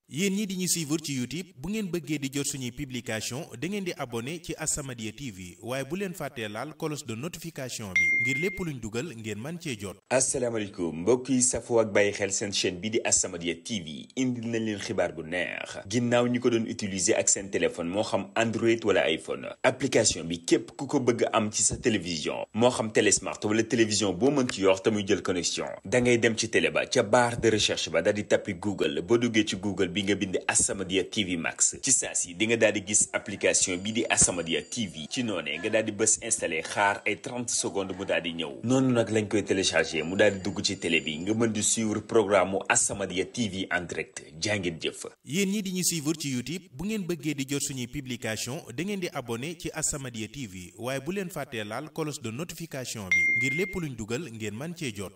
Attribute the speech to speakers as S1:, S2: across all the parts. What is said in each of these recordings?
S1: yéen ñi di ñu suivre ci YouTube bu ngeen bëggee di jot suñuy publication da ngeen di abonné ci As-Samadiyya TV waaye bu leen fàttee laal cloche de notification bi ngir lépp luñ dugal ngeen man cee jot.
S2: asalaamaaleykum mbokk yi safoo ak bàyyi xel seen chaîne bi di As-Samadiyya TV indil nañ leen xibaar bu neex ginnaaw ñi ko doon utiliser ak seen téléphone moo xam Android wala iPhone application bi képp ku ko bëgg am ci sa télévision moo xam télé smart wala télévision boo mën ci yor te muy jël connexion da ngay dem ci télé ba ca barre de recherche ba daal di tappi Google boo duggee ci Google bi nga bind As-Samadiyya TV Max ci saa si di nga daal di gis application bi di As-Samadiyya TV ci noonee nga daal di bës installé xaar ay 30 secondes mu daal di ñëw noonu nag lañ koy téléchargé mu daal di dugg ci télé bi nga mën di suivre programme mu As-Samadiyya TV en direct jàngeen jëf.
S1: yéen ñi di ñu suivre ci YouTube bu ngeen bëggee di jot suñuy publication da ngeen di abonné ci As-Samadiyya TV waaye bu leen fàttee laal cloche de notification bi ngir lépp luñ dugal ngeen man cee jot.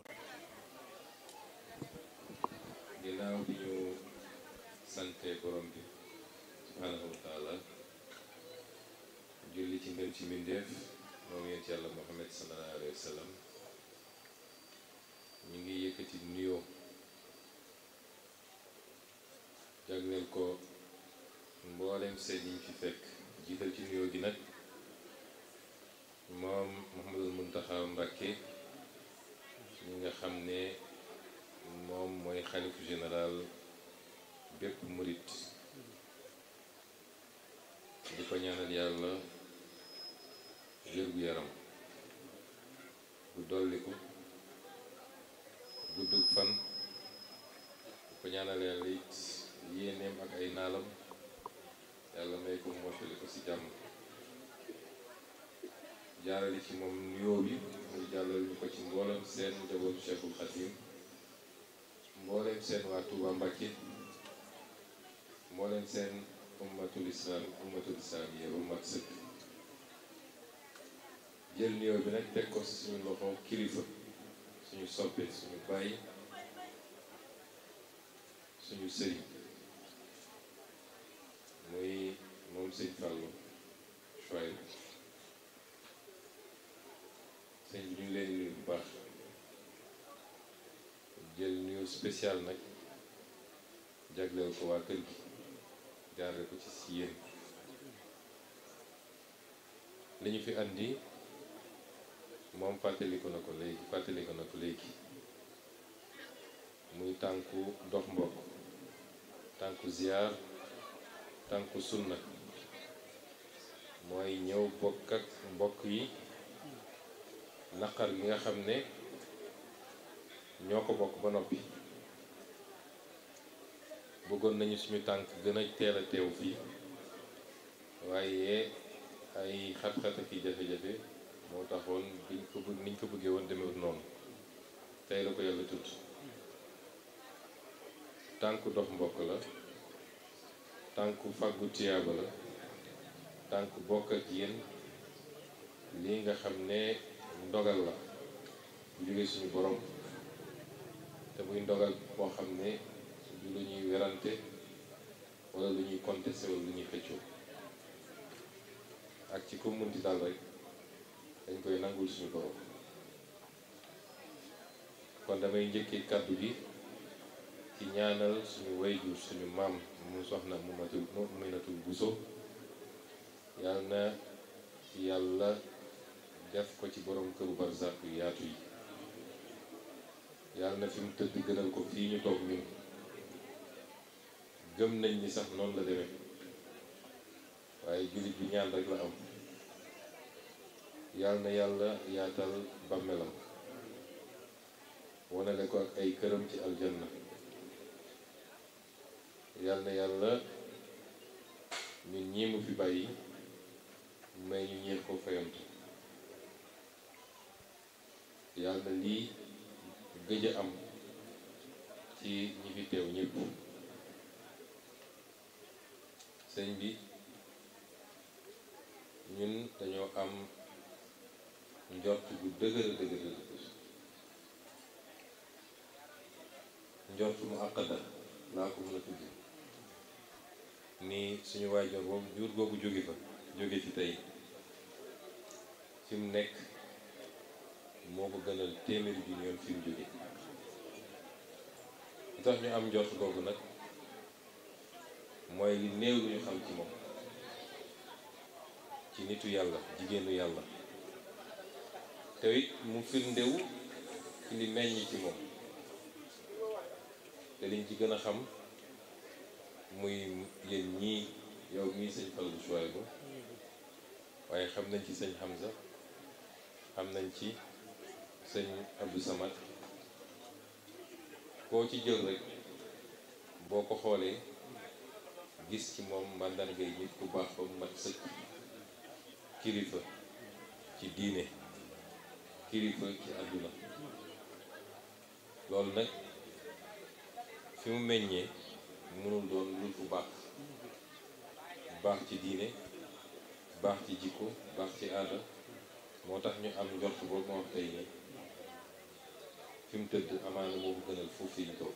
S3: ginnaaw bi ñu sante borom bi subhaanahu wa taala julli ci ngën ci mbindeef moom yéen ci yàlla muhammad sallallahu alayhi wa sallam ñu ngi yëkkati nuyoo jagleel ko mbooleem seen yi ñu fi fekk jiital ci nuyoo gi nag moom Muhammadul Muntaxa Mbàkke ñi nga xam ne moom mooy xalifu général bépp murit di ko ñaanal yàlla wér-gu-yaram bu dolliku guddug fan di ko ñaanal yàlla it yéeneem ak ay naalam yàlla may ko mottali ko ci jàmm jaarale ci moom nuyoo bi muy jàllal ñu ko ci mboolem seen njabootu Cheikhul Khadim mbooleem seen waa Touba Mbacke mbooleem seen ummatul islam ummatul islam yi ba mat sëkk jël nuyoo bi nag teg ko ci suñu loxo kilifa suñu soppe suñu bàyyi suñu sëriñ muy moom sëñ Fallou Chouaib sëñ bi ñu ngi leen di nuyu bu baax jël nuyu spécial nag jagleel ko waa kër gi jaarale ko ci si yéen li ñu fi andi moom fàttaliku na ko léegi fàttaliku na ko léegi muy tànku dox mbokk tànku ziar tànku sunna mooy ñëw bokk ak mbokk yi naqar gi nga xam ne ñoo ko bokk ba noppi bëggoon nañu suñu tànk gën a teel a teew fii waaye ay xat-xat ak i jafe-jafe moo taxoon biñ ko bëgg niñ ko bëggee woon demewut noonu tey la ko yàlla tudd tànku dox mbokk la tànku fàggu tiyaaba la tànku bokk ak yéen lii nga xam ne ndogal la bu jógee suñu borom te muy ndogal moo xam ne du lu ñuy werante wala lu ñuy contesté wala lu ñuy xëccoo ak ci ko munti daal rek dañ koy nangul suñu borom kon damay njëkkee kàddu gi ci ñaanal suñu wayjur suñu maam mu soxna mu matul mu minatul buso yàlla na yàlla def ko ci borom këru barzak yu yaatu yi yàlla na fi mu tëdd gënal ko fii ñu toog ñun gëm nañ ni sax noonu la demee waaye jullit bi ñaan rek la am yàlla na yàlla yaatal bàmmeelam wanale ko ak ay këram ci aljanna yàlla na yàlla ñun ñii mu fi bàyyi may ñu ñeex ko fayantu yàlla na lii gëj a am ci ñi fi teew ñëpp sëñ bi ñun dañoo am njort bu dëgër dëgër dëgër njort mu àqada laa ko mën a tudd ni suñu waajur boobu jur googu jóge fa jóge fi tey fi mu nekk moo ko gënal téeméeri junni yoon fi mu jóge li tax ñu am njort googu nag mooy li néew lu ñu xam ci moom ci nitu yàlla jigéenu yàlla te it mu firndewu ci li meññ ci moom te liñ ci gën a xam muy yéen ñii yow mii sëñ Fallou Chouaïbou waaye xam nañ ci sëñ Hamza xam nañ ci sëñ Abdou Samad koo ci jël rek boo ko xoolee gis ci moom màndargay nit ku baax ba mu mat sëkk kilifa ci diine kilifa ci àdduna loolu nag fi mu meññee mënul doon lul bu baax baax ci diine baax ci jikko baax ci aada moo tax ñu am njort boobu ma wax tey nii fi mu tëdd amaana moo ko gënal foofu yi ñu toog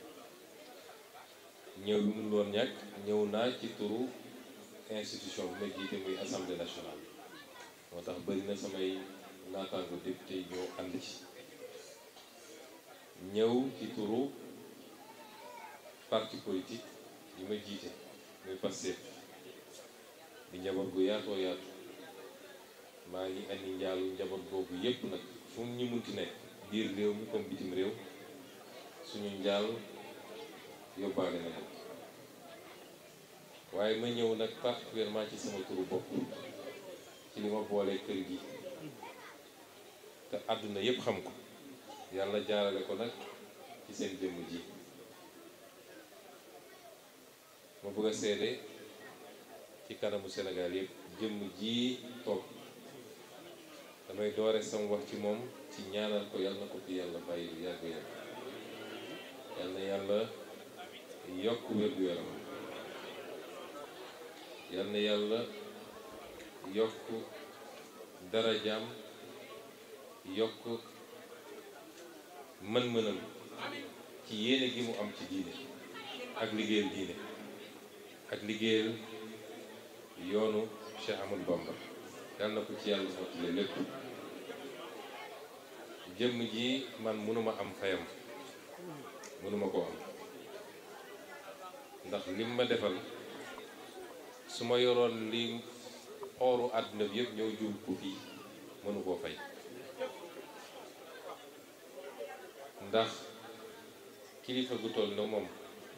S3: ñëw bi mënul woon ñàkk ñëw naa ci turu institution bi ma jiite muy assemblée nationale moo tax bëri na samay naataango député ñoo ànd ci ñëw ci turu parti politique yi ma jiite muy Pastef di njaboot gu yaatoo yaatu maa ngi andi njaalu njaboot boobu yépp nag fu ñu munti nekk biir réew mi comme bitim réew suñu njaal yóbbaale na leen waaye ma ñëw nag particulièrement ci sama turu bopp ci li ma boolee kër gi te àdduna yépp xam ko yàlla jaarale ko nag ci seen jëmm ji ma bëgg a seede ci kanamu Sénégal yépp jëmm ji toog damay doore sama wax ci moom ci ñaanal ko yàlla na ko fi yàlla bàyyi lu yàgg yàgg yàlla na yàlla yokk wér-gu-yaram yàlla na yàlla yokk darajaam yokk mën-mënam ci yéene gi mu am ci diine ak liggéeyal diine ak liggéeyal yoonu Cheikh Amadou Bamba yàlla na ko ci yàlla mottale lépp jëmm ji man mënuma am fayam mënuma ko am ndax lim ma defal su ma yoroon li xooru àdduna bi yëpp ñëw jur ko fii mënu koo fay ndax kilifa gu toll na moom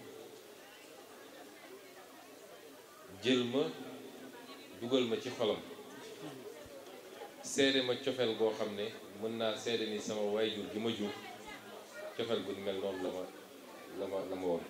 S3: jël ma dugal ma ci xolam seede ma cofeel goo xam ne mën naa seede ni sama waajur gi ma jur cofeel gu mel noonu la ma la ma la ma woon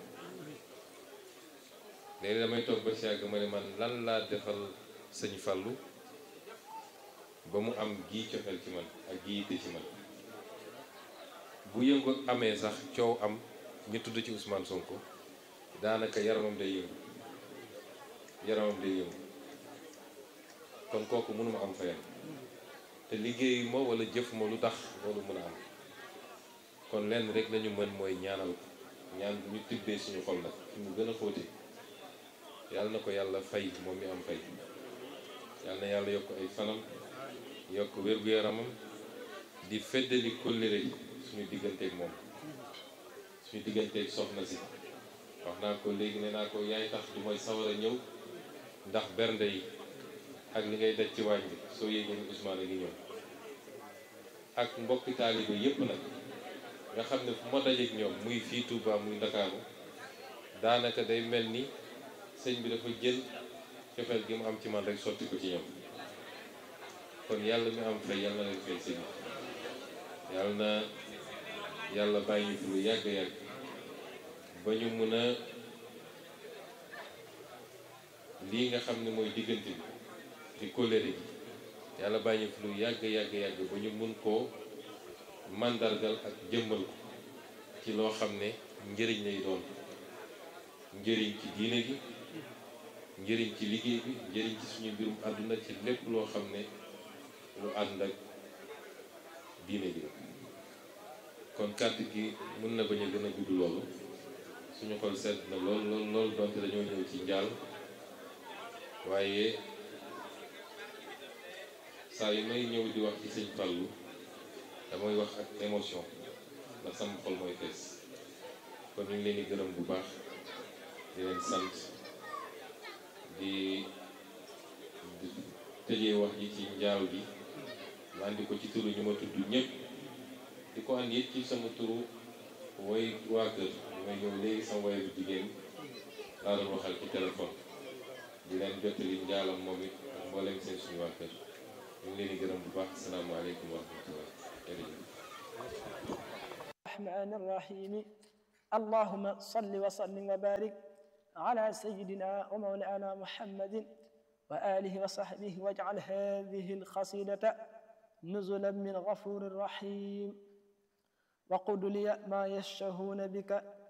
S3: léegi damay toog ba si yàgg ma ne man lan laa defal sëñ Fallou ba mu am gii cofeel ci man ak gii yitte ci man bu yëngu amee sax coow am ñu tudd ci Ousmane Sonko daanaka yaramam day yëngu yaramam day yëngu kon kooku mënuma am fayam te liggéeyu ma wala jëf ma lu tax loolu mën a am kon lenn rek lañu mën mooy ñaanal ko ñaan bu ñu tibbee suñu xol nag fi mu gën a xóote yàlla na ko yàlla fay moom mi am fay yàlla na yàlla yokk ay fanam yokk wér-gu-yaramam di feddali kóllëre suñu digganteeg moom suñu digganteeg soxna si wax naa ko léegi ne naa ko yaay tax du mooy sawar a ñëw ndax bernde yi ak li ngay daj ci waañ bi soo yéegee ni Ousmane a ngi ñëw ak mbokki taalibe yépp nag nga xam ne fu ma dajeek ñoom muy fii Touba muy Ndakaaru daanaka day mel ni sëñ bi dafa jël cofeel gi mu am ci man rek sotti ko ci ñoom kon yàlla mi am fay yàlla na leen fay sëñ bi yàlla na yàlla bàyyi ñu fi lu yàgg yàgg ba ñu mën a lii nga xam ne mooy diggante bi di kóllëre gi yàlla bàyyi ñu fi lu yàgg yàgg yàgg ba ñu mun koo màndargal ak jëmmal ko ci loo xam ne njëriñ lay doon njëriñ ci diine gi njëriñ ci liggéey bi njëriñ ci suñu mbirum àdduna ci lépp loo xam ne lu ànd ak diine gi la kon kàddu gi mën na bañ a gën a gudd loolu suñu xol sedd na lool lool lool donte dañoo ñëw ci njaal waaye saa yu may ñëw di wax ci sëñ Fallou damay wax ak émotion ndax sama xol mooy fees kon ñu ngi leen di gërëm bu baax di leen sant di tëjee wax ji ci njaal gi ma andi ko ci turu ñu ma tudd ñëpp di ko andi it ci sama turu woy waa kër ñu may ñëw léegi sama woy bu jigéen laa doon waxal ci téléphone di leen jottali njaalam moom it ak mboolem seen suñu waa kër ñu ngi leen di gërëm bu baax asalaamaaleykum wa rahmatullah jërëjëf
S4: الرحمن الرحيم اللهم صل وسلم وبارك على سيدنا ومولانا محمد وآله وصحبه واجعل هذه القصيدة نزلا من غفور رحيم وقل لي ما يشهون بك